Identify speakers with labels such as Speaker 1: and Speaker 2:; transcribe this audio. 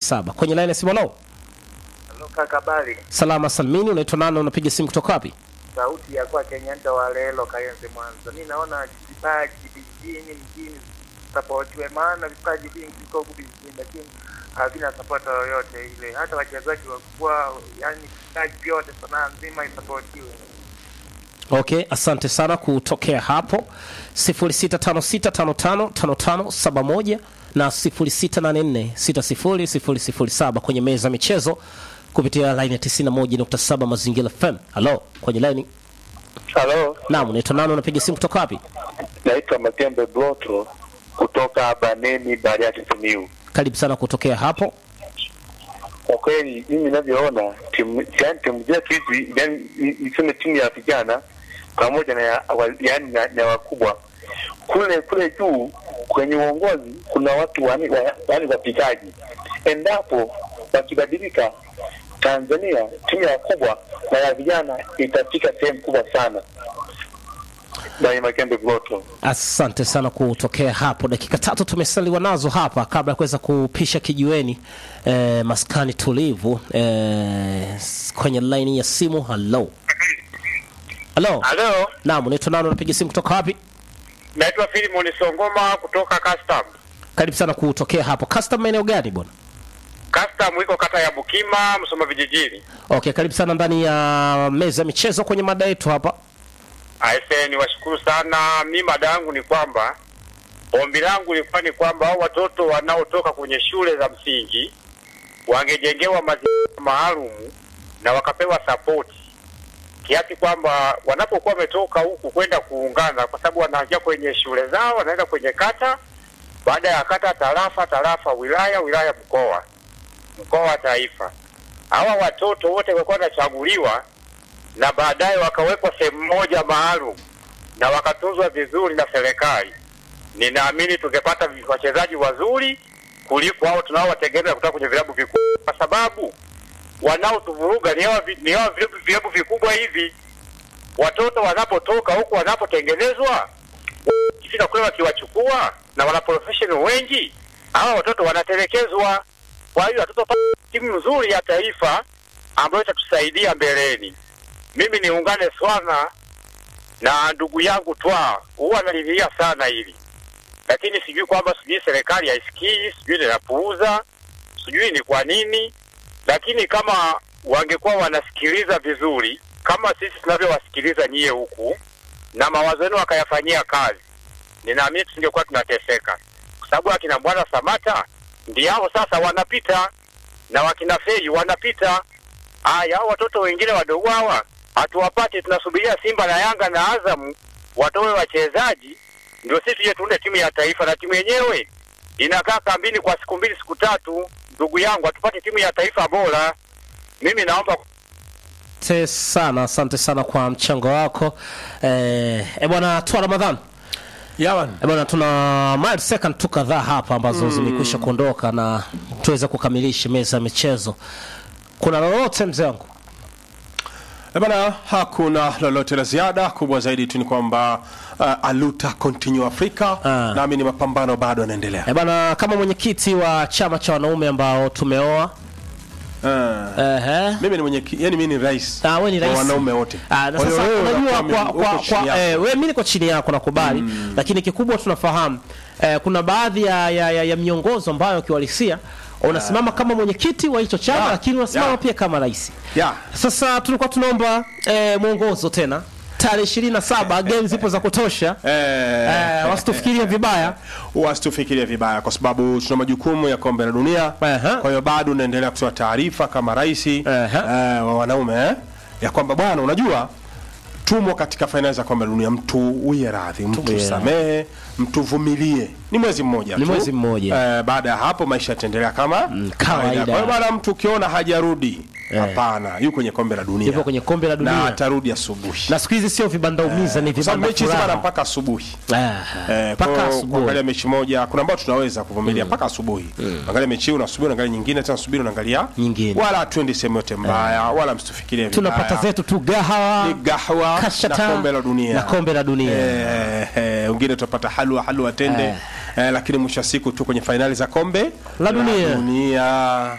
Speaker 1: 07 kwenye line ya simu. Halo,
Speaker 2: Halo kaka Bali,
Speaker 1: salama salmini, unaitwa nani? Unapiga simu kutoka wapi?
Speaker 2: sauti ya kwa Kenyanda wa Lelo Kayenze Mwanza. Mimi naona vipaji vijijini mjini sapotiwe, maana vipaji vingi viko huku vijijini, lakini havina sapota yoyote ile. Hata wachezaji wakubwa, yani vipaji vyote, sanaa nzima isapotiwe.
Speaker 1: Okay, asante sana kutokea hapo 0656555571 na 0684600007 kwenye meza ya michezo kupitia line ya 91.7 Mazingira FM. Halo, kwenye line.
Speaker 3: Halo,
Speaker 1: Naam, unaitwa nani? Unapiga simu kutoka wapi?
Speaker 3: naitwa Matembe Bloto kutoka Baneni, Bariadi, Simiyu.
Speaker 1: Karibu sana kutokea hapo.
Speaker 3: Kwa kweli mimi ninavyoona timu yani timu zetu hizi yani niseme timu ya vijana pamoja na ya, wa- yani na, na wakubwa kule kule juu kwenye uongozi kuna watu wani, wa, yani wapigaji. Endapo wakibadilika, Tanzania timu ya wakubwa na ya vijana itafika sehemu kubwa sana. Dai Makembe Bloto.
Speaker 1: Asante sana kutokea hapo. Dakika tatu tumesaliwa nazo hapa kabla ya kuweza kupisha kijiweni eh, maskani tulivu eh, s- kwenye laini ya simu. Halo, halo.
Speaker 4: Halo,
Speaker 1: Naam, unaitwa nani? Unapiga simu kutoka wapi?
Speaker 4: naitwa Filimon Songoma kutoka Custom.
Speaker 1: Karibu sana kutokea hapo. Custom maeneo gani bwana?
Speaker 4: Custom iko kata ya Bukima, Msoma vijijini.
Speaker 1: Okay, karibu sana ndani ya meza ya michezo kwenye mada yetu hapa.
Speaker 4: Aise, niwashukuru sana. Mi mada yangu ni kwamba ombi langu lilikuwa ni kwamba hao watoto wanaotoka kwenye shule za msingi wangejengewa mazingira maalum na wakapewa sapoti kiasi kwamba wanapokuwa wametoka huku kwenda kuungana, kwa sababu wanaingia kwenye shule zao, wanaenda kwenye kata, baada ya kata tarafa, tarafa wilaya, wilaya mkoa, mkoa wa taifa. Hawa watoto wote walikuwa wanachaguliwa na baadaye wakawekwa sehemu moja maalum na wakatunzwa vizuri na serikali, ninaamini tungepata vi- wachezaji wazuri kuliko hao tunaowategemea kutoka kwenye vilabu vikubwa, kwa sababu wanaotuvuruga ni hawa vi- ni hawa vilabu vilabu vikubwa hivi. Watoto wanapotoka huku wanapotengenezwa, ikifika kule wakiwachukua na wana professional wengi, hawa watoto wanatelekezwa. Kwa hiyo hatutopata timu nzuri ya taifa ambayo itatusaidia mbeleni. Mimi niungane sana na ndugu yangu Twa, huwa analilia sana hili, lakini sijui kwamba sijui serikali haisikii, sijui linapuuza, sijui ni kwa nini, lakini kama wangekuwa wanasikiliza vizuri kama sisi tunavyowasikiliza nyie huku na mawazo yenu wakayafanyia kazi, ninaamini tusingekuwa tunateseka, kwa sababu akina Bwana Samata ndio hao sasa wanapita na wakina Fei wanapita. Haya, hao watoto wengine wadogo hawa hatuwapati, tunasubiria Simba na Yanga na Azamu watoe wachezaji ndio sisi tuje tuunde timu ya taifa, na timu yenyewe inakaa kambini kwa siku mbili siku tatu. Ndugu yangu, hatupate timu ya taifa bora. Mimi naomba
Speaker 1: Asante sana, asante sana kwa mchango wako eh, e bwana Twa Ramadhan.
Speaker 5: Yawan.
Speaker 1: Eh, bwana tuna mile second tu kadhaa hapa ambazo zimekwisha kuondoka na tuweze kukamilisha meza ya michezo. Kuna lolote mzee wangu?
Speaker 5: Eh, Bana, hakuna lolote la ziada. Kubwa zaidi tu ni kwamba uh, aluta continue Afrika
Speaker 1: Ah.
Speaker 5: nami ni mapambano bado yanaendelea.
Speaker 1: Eh, bwana kama mwenyekiti wa chama cha wanaume ambao tumeoa
Speaker 5: Uh,
Speaker 1: ehe
Speaker 5: mimi ni mwenye yani mimi ni rais
Speaker 1: Ah, wewe ni
Speaker 5: wa
Speaker 1: rais.
Speaker 5: wanaume wote.
Speaker 1: Ah, na
Speaker 5: Kwa hiyo
Speaker 1: sasa
Speaker 5: wewe
Speaker 1: unajua
Speaker 5: unakuwa
Speaker 1: kwa,
Speaker 5: mimi-
Speaker 1: kwa,
Speaker 5: uko chini
Speaker 1: kwa,
Speaker 5: yako.
Speaker 1: eh, wewe mimi niko chini yako nakubali lakini kikubwa tunafahamu eh, kuna baadhi ya, ya, ya, ya miongozo ambayo kiuhalisia unasimama kama mwenyekiti wa hicho chama
Speaker 5: Ya,
Speaker 1: lakini unasimama
Speaker 5: ya.
Speaker 1: pia kama rais
Speaker 5: Ya.
Speaker 1: sasa tulikuwa tunaomba eh, mwongozo tena tarehe ishirini na saba game zipo za kutosha
Speaker 5: Eh,
Speaker 1: eh, wasitufikirie vibaya
Speaker 5: wasitufikirie vibaya kwa sababu tuna majukumu ya kombe la dunia
Speaker 1: Aha.
Speaker 5: kwa hiyo bado unaendelea kutoa taarifa kama rais eh,
Speaker 1: Aha.
Speaker 5: wa wanaume eh, ya kwamba bwana unajua tumo katika fainali za kombe la dunia mtu uye radhi mtu
Speaker 1: uye
Speaker 5: samehe mtu vumilie ni mwezi mmoja
Speaker 1: Ni
Speaker 5: tu.
Speaker 1: mwezi mmoja.
Speaker 5: eh, baada ya hapo maisha yataendelea kama
Speaker 1: kawaida.
Speaker 5: kwa hiyo bwana mtu ukiona hajarudi
Speaker 1: Eh.
Speaker 5: hapana yuko kwenye kombe la dunia
Speaker 1: Yupo kwenye kombe la dunia.
Speaker 5: na atarudi asubuhi
Speaker 1: na siku hizi sio vibanda umiza ni
Speaker 5: kwa sababu
Speaker 1: vibanda
Speaker 5: mechi hizi bana
Speaker 1: furaha
Speaker 5: mpaka asubuhi
Speaker 1: Ah,
Speaker 5: Eh,
Speaker 1: mpaka
Speaker 5: kwa-
Speaker 1: asubuhi
Speaker 5: kuangalia mechi moja kuna ambao tunaweza kuvumilia mpaka asubuhi angalia mechi hii unasubiri unaangalia nyingine tena subiri unaangalia
Speaker 1: Nyingine.
Speaker 5: wala hatuendi sehemu yote mbaya wala msitufikirie vibaya.
Speaker 1: tunapata zetu tu gahawa
Speaker 5: Ni gahwa
Speaker 1: kashata
Speaker 5: na kombe la dunia
Speaker 1: na kombe la dunia
Speaker 5: Eh, eh, wengine tutapata halwa halwa tende
Speaker 1: Eh.
Speaker 5: eh, lakini mwisho wa siku tu kwenye fainali za kombe
Speaker 1: La dunia.
Speaker 5: dunia